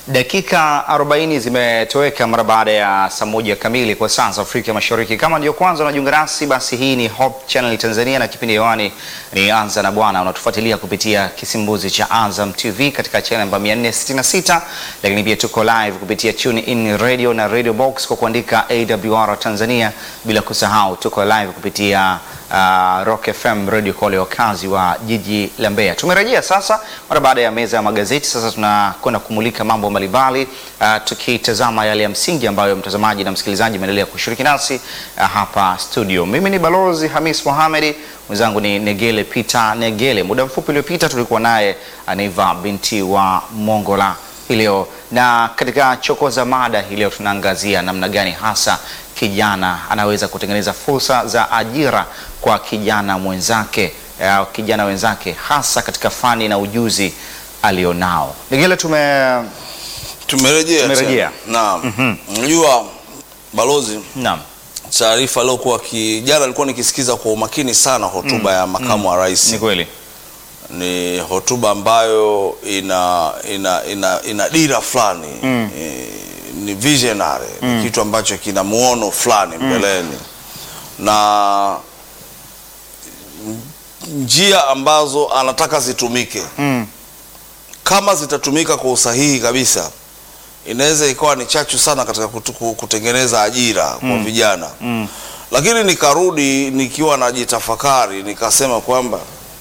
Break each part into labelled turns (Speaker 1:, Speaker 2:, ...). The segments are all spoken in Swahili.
Speaker 1: Dakika 40 zimetoweka mara baada ya saa moja kamili kwa saa za Afrika Mashariki. Kama ndio kwanza unajiunga nasi, basi hii ni Hope Channel Tanzania na kipindi hewani ni Anza na Bwana. Unatufuatilia kupitia kisimbuzi cha Azam TV katika channel namba 466, lakini pia tuko live kupitia Tune In Radio na Radio Box kwa kuandika AWR Tanzania, bila kusahau tuko live kupitia uh, Rock FM Radio kwa wale wakazi wa jiji la Mbeya. Tumerejea sasa mara baada ya meza ya magazeti. Sasa tunakwenda kumulika mambo mbalimbali uh, tukitazama yale ya msingi ambayo mtazamaji na msikilizaji umeendelea kushiriki nasi uh, hapa studio. Mimi ni Balozi Hamis Mohamedi, mwenzangu ni Negele Peter Negele. Muda mfupi uliopita tulikuwa naye Aniva binti wa Mongola hii leo, na katika chokoza mada hii leo tunaangazia namna gani hasa kijana anaweza kutengeneza fursa za ajira kwa kijana mwenzake au kijana wenzake hasa katika fani na ujuzi alionao. Negele, tume
Speaker 2: Tumerejea
Speaker 1: Tumerejea.
Speaker 2: tena. Naam. Unajua balozi,
Speaker 1: naam
Speaker 2: taarifa aliyokuwa kijana alikuwa nikisikiza kwa umakini sana hotuba ya makamu wa rais.
Speaker 1: ni kweli
Speaker 2: Ni hotuba ambayo ina ina ina, ina dira fulani e, ni visionary ni kitu ambacho kina muono fulani mbeleni na njia ambazo anataka zitumike
Speaker 1: mm.
Speaker 2: kama zitatumika kwa usahihi kabisa inaweza ikawa ni chachu sana katika kutu- ku- kutengeneza ajira kwa vijana
Speaker 1: Mm.
Speaker 2: lakini nikarudi nikiwa najitafakari nikasema kwamba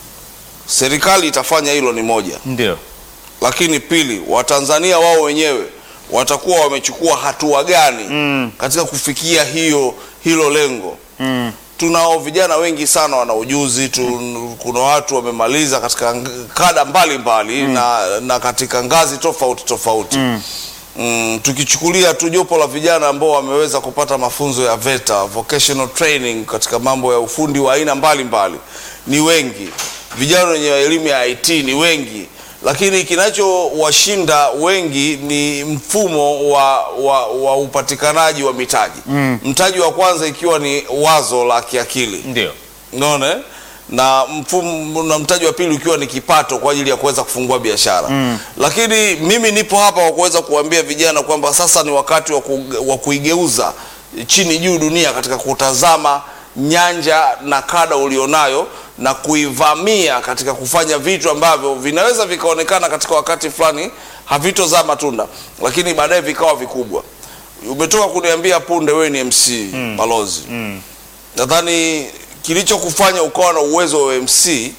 Speaker 2: serikali itafanya hilo ni moja
Speaker 1: Ndio
Speaker 2: lakini pili watanzania wao wenyewe watakuwa wamechukua hatua gani
Speaker 1: Mm.
Speaker 2: katika kufikia hiyo hilo lengo
Speaker 1: mm.
Speaker 2: tunao vijana wengi sana wana ujuzi tu, kuna watu wamemaliza katika ng- kada mbalimbali na, na katika ngazi tofauti tofauti
Speaker 1: Mm.
Speaker 2: Mm, tukichukulia tu jopo la vijana ambao wameweza kupata mafunzo ya VETA vocational training katika mambo ya ufundi wa aina mbalimbali ni wengi. Vijana wenye elimu ya IT ni wengi, lakini kinachowashinda wengi ni mfumo wa, wa, wa upatikanaji wa mitaji
Speaker 1: Mm.
Speaker 2: mtaji wa kwanza ikiwa ni wazo la kiakili
Speaker 1: ndio
Speaker 2: unaona eh? na mfumo na mtaji wa pili ukiwa ni kipato kwa ajili ya kuweza kufungua biashara
Speaker 1: Mm.
Speaker 2: lakini mimi nipo hapa kwa kuweza kuambia vijana kwamba sasa ni wakati wa, ku, wa kuigeuza chini juu dunia katika kutazama nyanja na kada ulionayo na kuivamia katika kufanya vitu ambavyo vinaweza vikaonekana katika wakati fulani havitozaa matunda lakini baadaye vikawa vikubwa umetoka kuniambia punde wewe ni mc balozi
Speaker 1: mm.
Speaker 2: nadhani kilichokufanya ukawa na uwezo wa MC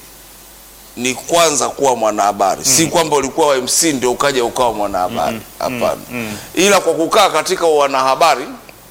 Speaker 2: ni kwanza kuwa mwanahabari si kwamba ulikuwa wa MC ndio ukaja ukawa mwanahabari hapana ila kwa kukaa katika wanahabari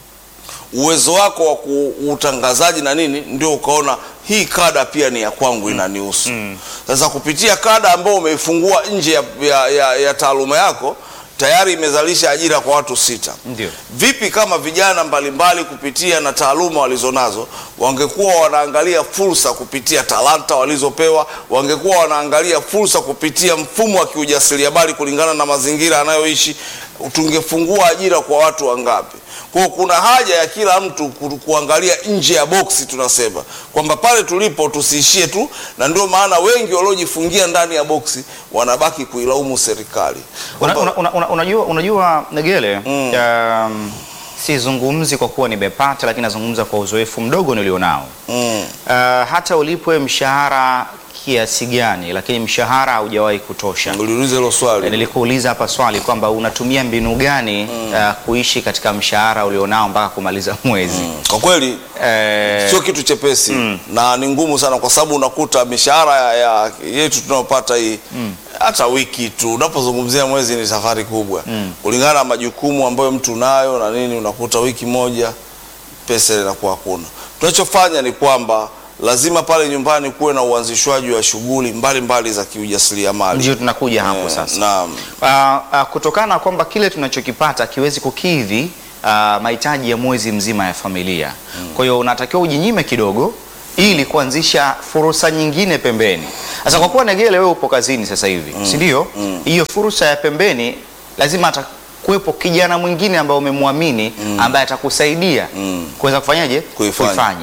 Speaker 2: uwezo wako wa ku- utangazaji na nini ndio ukaona hii kada pia ni ya kwangu inanihusu sasa kupitia kada ambao umeifungua nje ya, ya, ya, ya taaluma yako tayari imezalisha ajira kwa watu sita
Speaker 1: Ndio.
Speaker 2: vipi kama vijana mbalimbali kupitia na taaluma walizonazo wangekuwa wanaangalia fursa kupitia talanta walizopewa wangekuwa wanaangalia fursa kupitia mfumo wa kiujasiriamali kulingana na mazingira anayoishi tungefungua ajira kwa watu wangapi kwa kuna haja ya kila mtu ku- kuangalia nje ya boksi tunasema kwamba pale tulipo tusiishie tu na ndio maana wengi waliojifungia ndani ya boksi wanabaki kuilaumu serikali
Speaker 1: Una,
Speaker 2: Kwamba-
Speaker 1: una, una, unajua, unajua Negele
Speaker 2: Mm.
Speaker 1: um, sizungumzi kwa kuwa nimepata, lakini nazungumza kwa uzoefu mdogo nilionao.
Speaker 2: mm.
Speaker 1: Uh, hata ulipwe mshahara kiasi gani, lakini mshahara haujawahi kutosha.
Speaker 2: uliuliza hilo swali
Speaker 1: Eh, Nilikuuliza hapa swali kwamba unatumia mbinu gani uh, kuishi katika mshahara ulionao mpaka kumaliza mwezi
Speaker 2: kwa kweli
Speaker 1: Eh,
Speaker 2: sio kitu chepesi na ni ngumu sana kwa sababu unakuta mishahara ya, ya yetu tunayopata hii hata wiki tu unapozungumzia mwezi ni safari kubwa kulingana na majukumu ambayo mtu nayo na nini unakuta wiki moja pesa inakuwa hakuna tunachofanya ni kwamba lazima pale nyumbani kuwe na uanzishwaji wa shughuli mbalimbali za kiujasiriamali
Speaker 1: ndio tunakuja hapo
Speaker 2: Eh,
Speaker 1: sasa.
Speaker 2: naam
Speaker 1: Uh, uh, kutokana na kwamba kile tunachokipata kiwezi kukidhi uh, mahitaji ya mwezi mzima ya familia. Kwa hiyo unatakiwa ujinyime kidogo ili kuanzisha fursa nyingine pembeni. Sasa kwa kuwa Negele, wewe upo kazini sasa hivi, si ndio? Hiyo fursa ya pembeni lazima atakuwepo kijana mwingine ambaye umemwamini ambaye atakusaidia
Speaker 2: Mm.
Speaker 1: kuweza kufanyaje?
Speaker 2: Kuifanya.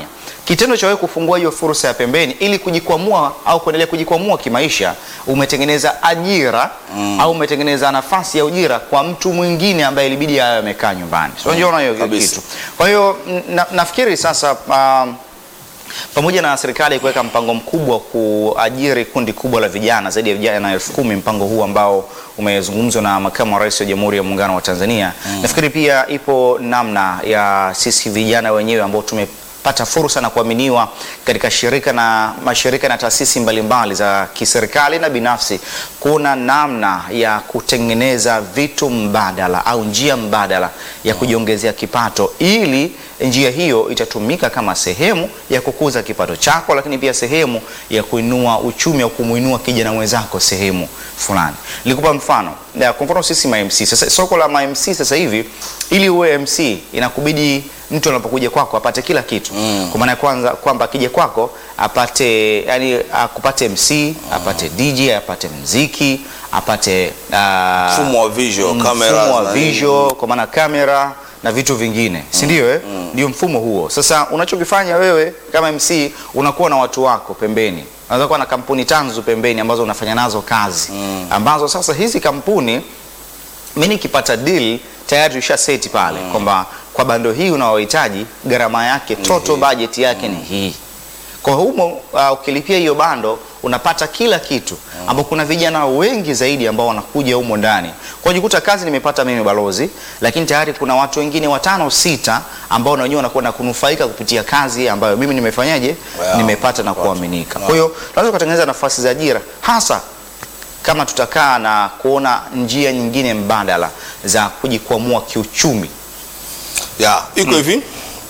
Speaker 1: kitendo cha wewe kufungua hiyo fursa ya pembeni ili kujikwamua au kuendelea kujikwamua kimaisha, umetengeneza ajira au umetengeneza nafasi ya ujira kwa mtu mwingine ambaye ilibidi awe amekaa nyumbani. So unaona hiyo
Speaker 2: Kabisa.
Speaker 1: kitu. Kwa hiyo na, nafikiri sasa um, pamoja na serikali kuweka mpango mkubwa wa kuajiri kundi kubwa la vijana zaidi ya vijana elfu kumi mpango huu ambao umezungumzwa na makamu wa rais wa Jamhuri ya Muungano wa Tanzania nafikiri pia ipo namna ya sisi vijana wenyewe ambao tumepata fursa na kuaminiwa katika shirika na mashirika na taasisi mbalimbali za kiserikali na binafsi, kuna namna ya kutengeneza vitu mbadala au njia mbadala ya kujiongezea kipato ili njia hiyo itatumika kama sehemu ya kukuza kipato chako, lakini pia sehemu ya kuinua uchumi au kumuinua kijana mwenzako sehemu fulani. Nilikupa mfano Ya, kwa mfano sisi ma MC sasa, soko la ma MC sasa hivi, ili uwe MC inakubidi mtu anapokuja kwako apate kila kitu kwa maana ya kwanza kwamba akija kwako apate yani akupate MC apate DJ apate mziki apate ah,
Speaker 2: Mfumo wa visual,
Speaker 1: mfumo
Speaker 2: cameras
Speaker 1: wa
Speaker 2: na nini.
Speaker 1: visual kwa maana kamera na vitu vingine si ndio? Eh, ndio mfumo huo. Sasa unachokifanya wewe kama MC unakuwa na watu wako pembeni, unaweza kuwa na kampuni tanzu pembeni ambazo unafanya nazo kazi ambazo sasa hizi kampuni mi nikipata deal tayari usha seti pale kwamba kwa bando hii unaohitaji gharama yake total budget yake ni hii. Kwa humo uh, ukilipia hiyo bando unapata kila kitu ambao kuna vijana wengi zaidi ambao wanakuja humo ndani. Kwa jikuta kazi nimepata mimi balozi, lakini tayari kuna watu wengine watano sita ambao na wenyewe wanakuwa na kunufaika kupitia kazi ambayo mimi nimefanyaje,
Speaker 2: Wow.
Speaker 1: nimepata na
Speaker 2: Watu.
Speaker 1: kuaminika. Kwa hiyo tunaweza kutengeneza nafasi za ajira hasa kama tutakaa na kuona njia nyingine mbadala za kujikwamua kiuchumi.
Speaker 2: ya iko hivi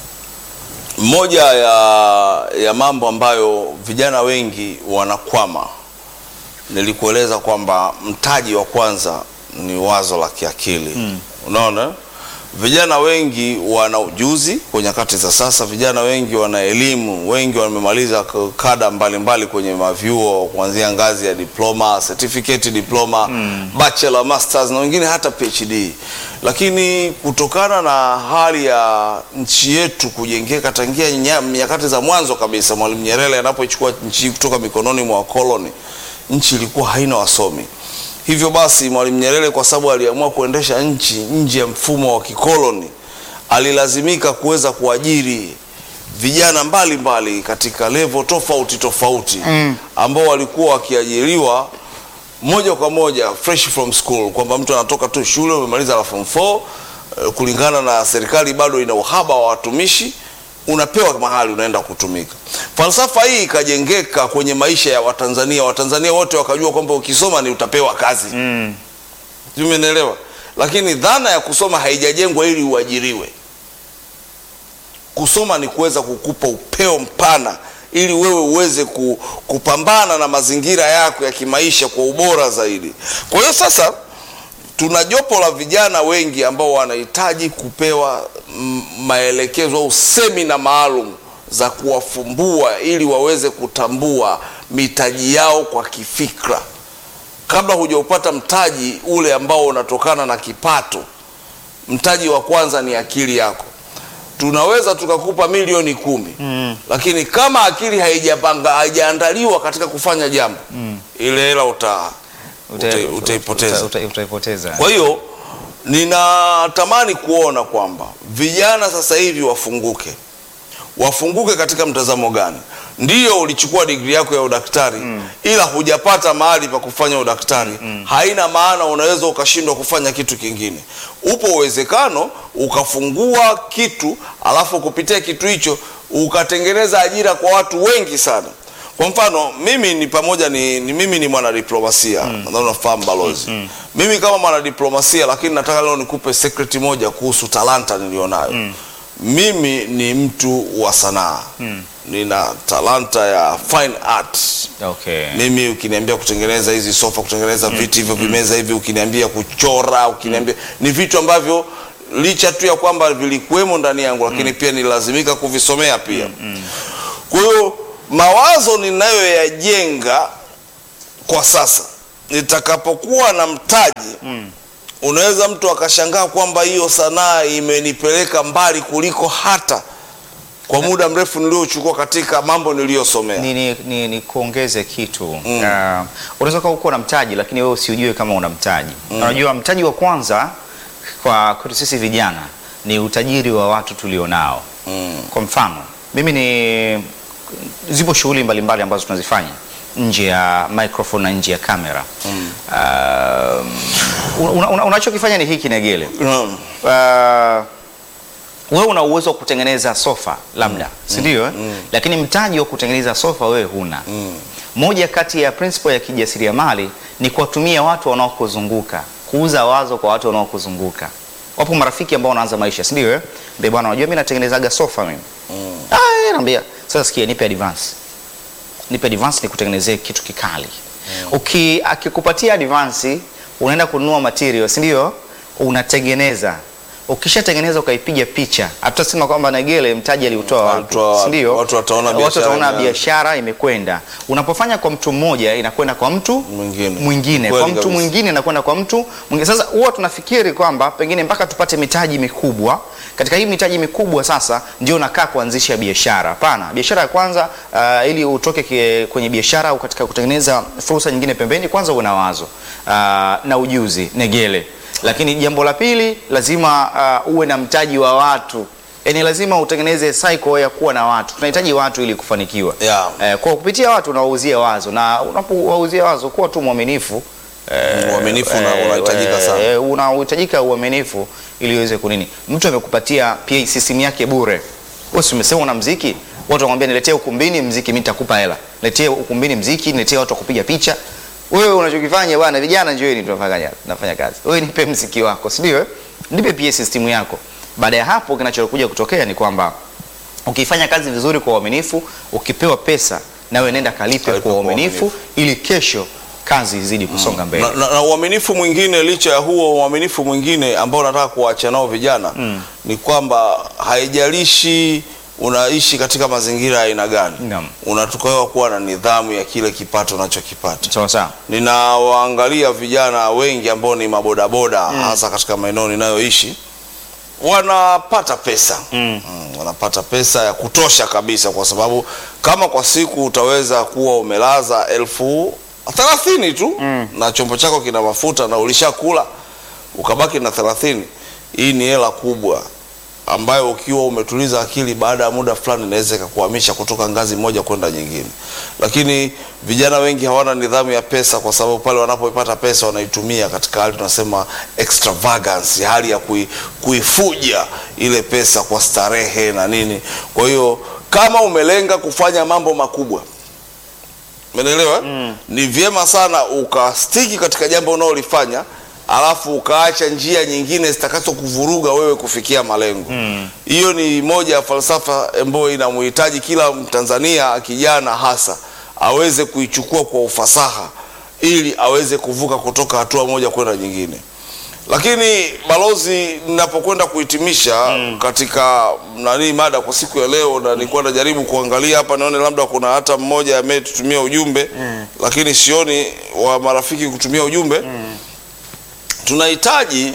Speaker 2: moja ya, ya mambo ambayo vijana wengi wanakwama nilikueleza kwamba mtaji wa kwanza ni wazo la kiakili unaona vijana wengi wana ujuzi kwa nyakati za sasa vijana wengi wana elimu wengi wamemaliza k- kada mbalimbali kwenye mavyuo kuanzia ngazi ya diploma certificate diploma bachelor masters na wengine hata phd lakini kutokana na hali ya nchi yetu kujengeka tangia nya- nyakati za mwanzo kabisa mwalimu nyerere anapoichukua nchi hii kutoka mikononi mwa wakoloni nchi ilikuwa haina wasomi hivyo basi mwalimu nyerere kwa sababu aliamua kuendesha nchi nje ya mfumo wa kikoloni alilazimika kuweza kuajiri vijana mbalimbali mbali katika levo tofauti tofauti mm. ambao walikuwa wakiajiriwa moja kwa moja fresh from school kwamba mtu anatoka tu shule umemaliza la form 4 eh, kulingana na serikali bado ina uhaba wa watumishi unapewa mahali unaenda kutumika falsafa hii ikajengeka kwenye maisha ya watanzania watanzania wote wakajua kwamba ukisoma ni utapewa kazi mm. umenielewa lakini dhana ya kusoma haijajengwa ili uajiriwe kusoma ni kuweza kukupa upeo mpana ili wewe uweze ku, kupambana na mazingira yako ya kimaisha kwa ubora zaidi kwa hiyo sasa tuna jopo la vijana wengi ambao wanahitaji kupewa mm, maelekezo au semina maalum za kuwafumbua ili waweze kutambua mitaji yao kwa kifikra kabla hujaupata mtaji ule ambao unatokana na kipato mtaji wa kwanza ni akili yako tunaweza tukakupa milioni kumi mm. lakini kama akili haijapanga haijaandaliwa katika kufanya jambo mm. ile hela uta, uta, utaipoteza
Speaker 1: uta- utaipoteza.
Speaker 2: kwa hiyo ninatamani kuona kwamba vijana sasa hivi wafunguke wafunguke katika mtazamo gani ndiyo ulichukua digri yako ya udaktari mm. ila hujapata mahali pa kufanya udaktari mm. haina maana unaweza ukashindwa kufanya kitu kingine upo uwezekano ukafungua kitu alafu kupitia kitu hicho ukatengeneza ajira kwa watu wengi sana kwa mfano mimi ni pamoja ni, ni mimi ni mwanadiplomasia mm. nadhani unafahamu balozi mm. mimi kama mwanadiplomasia lakini nataka leo nikupe secret moja kuhusu talanta nilionayo mm. mimi ni mtu wa sanaa mm. nina talanta ya fine art
Speaker 1: Okay.
Speaker 2: mimi ukiniambia kutengeneza hizi sofa kutengeneza viti hivyo vimeza hivi ukiniambia kuchora ukiniambia ni vitu ambavyo licha tu ya kwamba vilikuwemo ndani yangu lakini pia nilazimika kuvisomea pia kwa hiyo mawazo ninayoyajenga kwa sasa nitakapokuwa na mtaji unaweza mtu akashangaa kwamba hiyo sanaa imenipeleka mbali kuliko hata kwa muda mrefu niliochukua katika mambo niliyosomea.
Speaker 1: ni, ni, ni, ni kuongeze kitu mm. uh, unaweza kuwa uko na mtaji lakini wewe usiujue kama una mtaji unajua mtaji wa kwanza kwa kwetu sisi vijana ni utajiri wa watu tulionao
Speaker 2: Mm.
Speaker 1: kwa mfano mimi ni zipo shughuli mbalimbali ambazo tunazifanya nje ya microphone na nje ya kamera mm. uh, una, una, unachokifanya ni hiki negele
Speaker 2: Naam.
Speaker 1: uh, wewe una uwezo wa kutengeneza sofa labda si ndio eh? lakini mtaji wa kutengeneza sofa wewe huna moja kati ya principle ya kijasiriamali ni kuwatumia watu wanaokuzunguka kuuza wazo kwa watu wanaokuzunguka wapo marafiki ambao wanaanza maisha si ndio eh? Mbona bwana unajua mimi natengenezaga sofa mimi ah yeye anambia sasa sikia nipe advance nipe advance nikutengenezee kitu kikali uki akikupatia advance unaenda kununua material si ndio unatengeneza ukishatengeneza ukaipiga picha hatutasema kwamba Negele mtaji aliutoa wapi
Speaker 2: Alitoa wapi?
Speaker 1: si ndio
Speaker 2: Watu wataona
Speaker 1: watu
Speaker 2: biashara
Speaker 1: wataona
Speaker 2: imeanza.
Speaker 1: biashara imekwenda unapofanya kwa mtu mmoja inakwenda kwa mtu
Speaker 2: Mwingine.
Speaker 1: mwingine
Speaker 2: Kweli
Speaker 1: kwa mtu
Speaker 2: kabisa.
Speaker 1: mwingine inakwenda kwa mtu mwingine sasa huwa tunafikiri kwamba pengine mpaka tupate mitaji mikubwa katika hii mitaji mikubwa sasa ndio unakaa kuanzisha biashara hapana biashara ya kwanza uh, ili utoke kie- kwenye biashara au katika kutengeneza fursa nyingine pembeni kwanza uwe na wazo uh, na ujuzi negele lakini jambo la pili lazima uh, uwe na mtaji wa watu yaani lazima utengeneze cycle ya kuwa na watu tunahitaji watu ili kufanikiwa
Speaker 2: Yeah.
Speaker 1: eh, kwa kupitia watu unawauzia wazo na unapowauzia wazo kuwa tu mwaminifu eh,
Speaker 2: Uaminifu una-
Speaker 1: eh,
Speaker 2: unahitajika
Speaker 1: eh,
Speaker 2: sana.
Speaker 1: eh, unahitajika uaminifu ili uweze kunini mtu amekupatia PA system yake bure wewe si umesema una mziki watu wanamwambia niletee ukumbini mziki mimi nitakupa hela niletee ukumbini mziki niletee watu wa kupiga picha wewe unachokifanya bwana vijana njoeni tunafanya tunafanya kazi wewe nipe mziki wako si ndio eh? nipe PA system yako baada ya hapo kinachokuja kutokea ni kwamba ukifanya kazi vizuri kwa uaminifu ukipewa pesa nawe nenda kalipe
Speaker 2: Kalipe
Speaker 1: kwa
Speaker 2: kwa
Speaker 1: uaminifu ili kesho kazi izidi kusonga mbele
Speaker 2: na, na, na uaminifu mwingine licha ya huo uaminifu mwingine ambao nataka kuwacha nao vijana ni kwamba haijalishi unaishi katika mazingira ya aina gani
Speaker 1: Naam.
Speaker 2: unatakiwa kuwa na nidhamu ya kile kipato unachokipata
Speaker 1: sawa sawa
Speaker 2: ninawaangalia vijana wengi ambao ni mabodaboda hasa katika maeneo ninayoishi wanapata pesa mm. wanapata pesa ya kutosha kabisa kwa sababu kama kwa siku utaweza kuwa umelaza elfu thelathini tu mm. na chombo chako kina mafuta na ulishakula ukabaki na thelathini hii ni hela kubwa ambayo ukiwa umetuliza akili baada ya muda fulani inaweza ikakuhamisha kutoka ngazi moja kwenda nyingine lakini vijana wengi hawana nidhamu ya pesa kwa sababu pale wanapoipata pesa wanaitumia katika hali tunasema extravagance hali ya kui, kuifuja ile pesa kwa starehe na nini kwa hiyo kama umelenga kufanya mambo makubwa Umeelewa? Mm. Ni vyema sana ukastiki katika jambo unaolifanya alafu ukaacha njia nyingine zitakazo kuvuruga wewe kufikia malengo. Hiyo ni moja ya falsafa ambayo inamhitaji kila Mtanzania kijana hasa aweze kuichukua kwa ufasaha ili aweze kuvuka kutoka hatua moja kwenda nyingine. Lakini balozi, ninapokwenda kuhitimisha katika nani mada kwa siku ya leo, na nilikuwa najaribu kuangalia hapa nione labda kuna hata mmoja ametutumia ujumbe lakini sioni wa marafiki kutumia ujumbe. Tunahitaji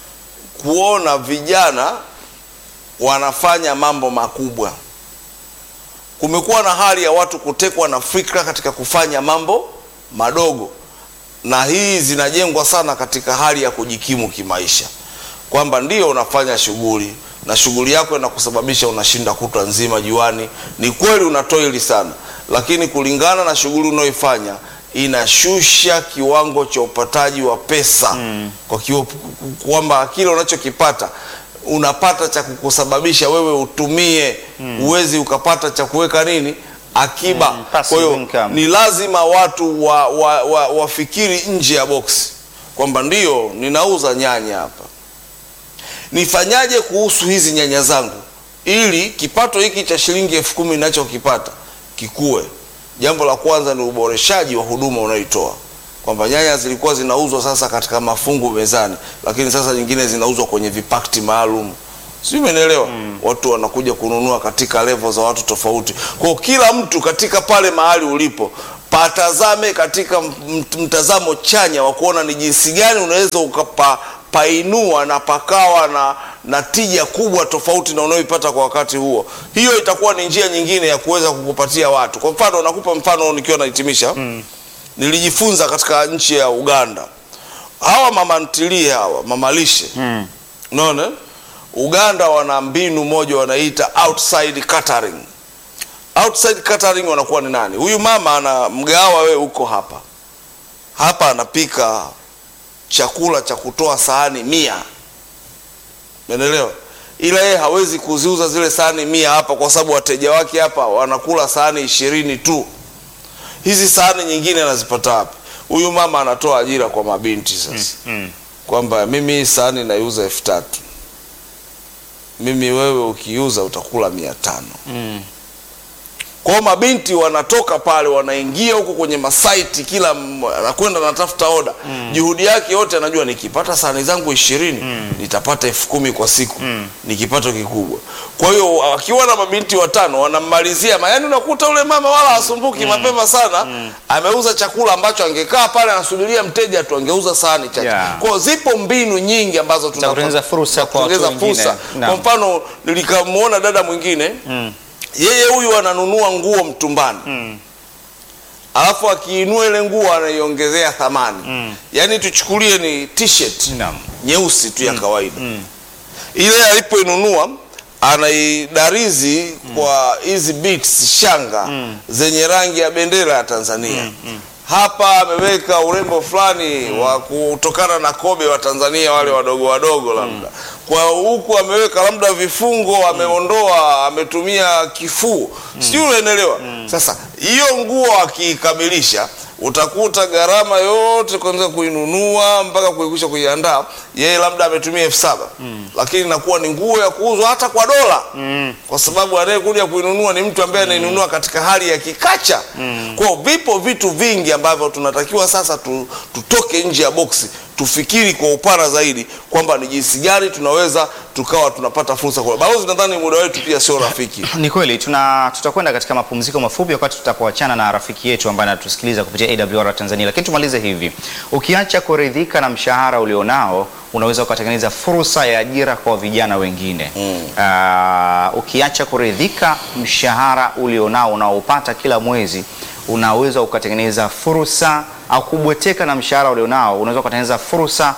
Speaker 2: kuona vijana wanafanya mambo makubwa. Kumekuwa na hali ya watu kutekwa na fikra katika kufanya mambo madogo na hii zinajengwa sana katika hali ya kujikimu kimaisha, kwamba ndio unafanya shughuli na shughuli yako inakusababisha unashinda kutwa nzima juani. Ni kweli unatoili sana, lakini kulingana na shughuli unayoifanya inashusha kiwango cha upataji wa pesa kwa kiwa, kwamba kile unachokipata unapata cha kukusababisha wewe utumie, uwezi ukapata cha kuweka nini akiba.
Speaker 1: Mm, passive
Speaker 2: Kwa hiyo income.
Speaker 1: ni
Speaker 2: ni lazima watu wa, wa, wa, wafikiri nje ya boksi kwamba ndio ninauza nyanya hapa, nifanyaje kuhusu hizi nyanya zangu ili kipato hiki cha shilingi elfu kumi ninachokipata kikue. Jambo la kwanza ni uboreshaji wa huduma unayoitoa, kwamba nyanya zilikuwa zinauzwa sasa katika mafungu mezani, lakini sasa nyingine zinauzwa kwenye vipakti maalum sijui umenielewa watu wanakuja kununua katika level za watu tofauti kwa hiyo kila mtu katika pale mahali ulipo patazame katika m- mtazamo chanya wa kuona ni jinsi gani unaweza ukapainua na pakawa na, na tija kubwa tofauti na unayoipata kwa wakati huo. Hiyo itakuwa ni njia nyingine ya kuweza kukupatia watu. Kwa mfano, nakupa mfano nikiwa nahitimisha. Nilijifunza katika nchi ya Uganda, hawa mama ntilie hawa mama lishe unaona, Uganda wana mbinu moja wanaita outside catering. Outside catering wanakuwa ni nani? Huyu mama ana mgawa, wewe uko hapa hapa, anapika chakula cha kutoa sahani mia, umeelewa? Ila yeye hawezi kuziuza zile sahani mia hapa, kwa sababu wateja wake hapa wanakula sahani ishirini tu. Hizi sahani nyingine anazipata wapi? Huyu mama anatoa ajira kwa mabinti sasa
Speaker 1: Mm.
Speaker 2: kwamba mimi hii sahani naiuza elfu tatu mimi wewe ukiuza utakula mia tano
Speaker 1: Mm.
Speaker 2: kwao mabinti wanatoka pale wanaingia huko kwenye masaiti kila m- anakwenda anatafuta oda juhudi yake yote anajua nikipata sahani zangu ishirini nitapata elfu kumi kwa siku ni kipato kikubwa kwa hiyo akiwa na mabinti watano wanammalizia ma- yaani unakuta ule mama wala asumbuki mapema sana ameuza chakula ambacho angekaa pale anasubiria mteja tu angeuza sahani chache
Speaker 1: Yeah.
Speaker 2: kwao zipo mbinu nyingi ambazo tunapa-
Speaker 1: kutengeneza fursa
Speaker 2: za
Speaker 1: kwa watu
Speaker 2: kutengeneza
Speaker 1: wengine.
Speaker 2: fursa.
Speaker 1: Naam.
Speaker 2: kwa mfano nilikamwona dada mwingine yeye huyu ananunua nguo mtumbani alafu akiinua ile nguo anaiongezea thamani yaani tuchukulie ni t-shirt
Speaker 1: Naam.
Speaker 2: nyeusi tu ya kawaida ile alipoinunua anaidarizi kwa hizi beads shanga zenye rangi ya bendera ya Tanzania hapa ameweka urembo fulani wa kutokana na kobe wa Tanzania wale wadogo wadogo labda kwa huku ameweka labda vifungo ameondoa ametumia kifuu sijui unaelewa sasa hiyo nguo akiikamilisha utakuta gharama yote kwanza kuinunua mpaka kuikwisha kuiandaa yeye labda ametumia elfu saba lakini inakuwa ni nguo ya kuuzwa hata kwa dola kwa sababu anayekuja kuinunua ni mtu ambaye anainunua katika hali ya kikacha kwao vipo vitu vingi ambavyo tunatakiwa sasa tu, tutoke nje ya boksi tufikiri kwa upana zaidi kwamba ni jinsi gani tunaweza tukawa tunapata fursa kwa balozi nadhani muda wetu pia sio rafiki
Speaker 1: Ni kweli tuna tutakwenda katika mapumziko mafupi wakati tutapoachana na rafiki yetu ambaye anatusikiliza kupitia AWR Tanzania, lakini tumalize hivi. Ukiacha kuridhika na mshahara ulionao, unaweza ukatengeneza fursa ya ajira kwa vijana wengine. Ah, ukiacha kuridhika mshahara ulionao unaopata kila mwezi, unaweza ukatengeneza fursa au kubweteka na mshahara ulionao, unaweza ukatengeneza fursa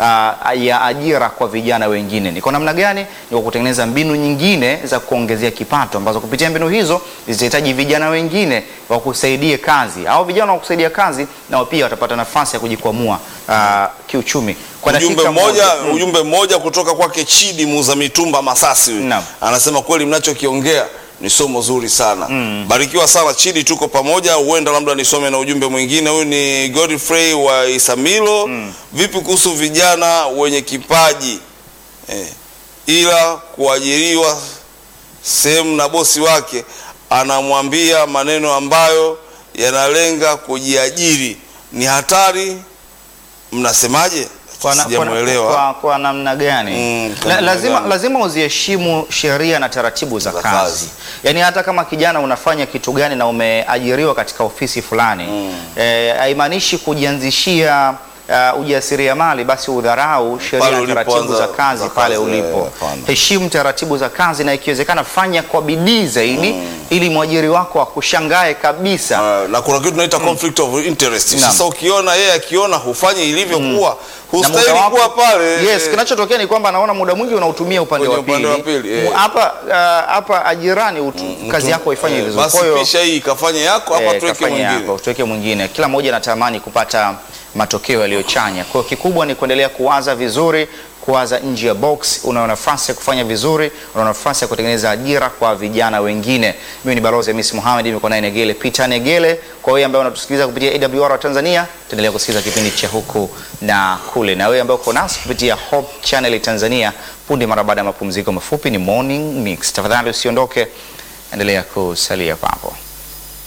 Speaker 1: uh, ya ajira kwa vijana wengine. Ni kwa namna gani? Ni kwa kutengeneza mbinu nyingine za kuongezea kipato, ambazo kupitia mbinu hizo zitahitaji vijana wengine wakusaidie kazi, au vijana wakusaidia kazi nao pia watapata nafasi ya kujikwamua uh, kiuchumi. Kwa
Speaker 2: ujumbe
Speaker 1: dakika
Speaker 2: mmoja
Speaker 1: moja-
Speaker 2: ujumbe mmoja kutoka kwake Chidi muuza mitumba Masasi huyu.
Speaker 1: Naam.
Speaker 2: anasema kweli mnachokiongea ni somo zuri sana barikiwa sana Chidi tuko pamoja huenda labda nisome na ujumbe mwingine huyu ni Godfrey wa Isamilo vipi kuhusu vijana wenye kipaji eh, ila kuajiriwa sehemu na bosi wake anamwambia maneno ambayo yanalenga kujiajiri ni hatari mnasemaje
Speaker 1: kwa, na, kwa,
Speaker 2: sijamuelewa
Speaker 1: kwa, kwa namna gani
Speaker 2: Mm, kwa
Speaker 1: La,
Speaker 2: namna
Speaker 1: lazima,
Speaker 2: gani?
Speaker 1: lazima uziheshimu sheria na taratibu za,
Speaker 2: Za
Speaker 1: kazi.
Speaker 2: kazi.
Speaker 1: Yaani hata kama kijana unafanya kitu gani na umeajiriwa katika ofisi fulani eh, haimaanishi kujianzishia uh, ujasiriamali basi udharau sheria
Speaker 2: Pale
Speaker 1: na taratibu
Speaker 2: ulipoanza
Speaker 1: za kazi
Speaker 2: za
Speaker 1: pale
Speaker 2: kazi,
Speaker 1: ulipo.
Speaker 2: eh, hapana.
Speaker 1: Heshimu taratibu za kazi na ikiwezekana fanya kwa bidii zaidi ili mwajiri wako akushangae kabisa.
Speaker 2: Uh, na kuna kitu tunaita conflict of interest.
Speaker 1: Naam.
Speaker 2: Sasa ukiona yeye akiona hufanyi ilivyokuwa,
Speaker 1: Na
Speaker 2: hustahili
Speaker 1: muda wako-
Speaker 2: kuwa pale.
Speaker 1: Yes,
Speaker 2: eh,
Speaker 1: kinachotokea ni kwamba anaona muda mwingi unautumia upande
Speaker 2: Kwenye
Speaker 1: wa pili.
Speaker 2: upande wa pili, eh.
Speaker 1: Mu- Hapa uh, hapa ajirani utu, kazi yako ifanye
Speaker 2: eh,
Speaker 1: vizuri.
Speaker 2: Basi
Speaker 1: Kwa hiyo
Speaker 2: pisha hii ikafanye yako hapa
Speaker 1: eh,
Speaker 2: tuweke
Speaker 1: kafanye
Speaker 2: mwingine.
Speaker 1: yako, tuweke mwingine. Kila mmoja anatamani kupata matokeo yaliyochanya. Kwa hiyo kikubwa ni kuendelea kuwaza vizuri, kuwaza nje ya box. Una nafasi ya kufanya vizuri, una nafasi ya kutengeneza ajira kwa vijana wengine. Mimi ni balozi Hamisi Mohamed, niko naye Negele Peter Negele. Kwa wewe ambaye unatusikiliza kupitia AWR wa Tanzania, tuendelea kusikiliza kipindi cha huku na kule, na wewe ambaye uko nasi kupitia Hope Channel Tanzania, punde mara baada ya mapumziko mafupi ni Morning Mix. Tafadhali usiondoke, endelea kusalia papo.